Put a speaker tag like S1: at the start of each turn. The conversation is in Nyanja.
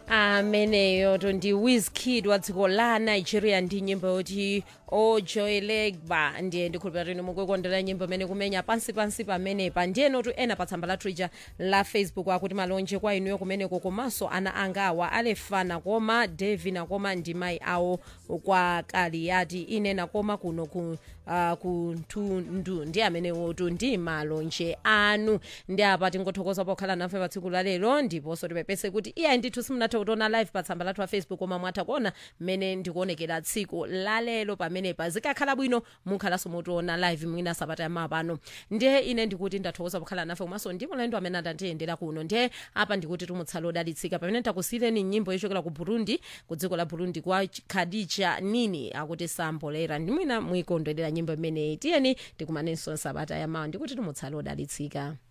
S1: ameneyo to ndi wizkid wa dziko la nigeria ndi nyimbo yoti ojoyelegba ndiye ndikhulupira tini mukukondera nyimbo imene kumenya pansi pansi pamenepa ndiyenotu ena pa tsamba la twitter la facebook akuti malonje kwa inuyo kumeneko komanso ana anga awa alefa nakoma devi nakoma ndi mayi awo kwa kaliyati ine nakoma kuno ku uh, kunthundu ndi amenewotu ndi malonje anu ndi apa tingothokoza pokhala nafe pa tsiku la lero ndiponso tipepese kuti iyayi ndithu simunathe kutiona live pa tsamba lathu la facebook koma mwatha kuona mmene ndikuonekera tsiku la lero pamenepa zikakhala bwino mukhalanso mutiona live mwina sabata yamawa pano ndiye ine ndikuti ndathokoza pokhala nafe komanso ndi mulendo amene adatiyendera kuno ndiye apa ndikuti tumutsala odalitsika pamene takusiyireni nyimbo yochokera ku burundi ku dziko la burundi kwa khadija nini akuti sambolera ndi mwina mwikondwerera nyimbo imeneyi tiyeni tikumanenso sabata yamawa ndikuti tumutsala odalitsika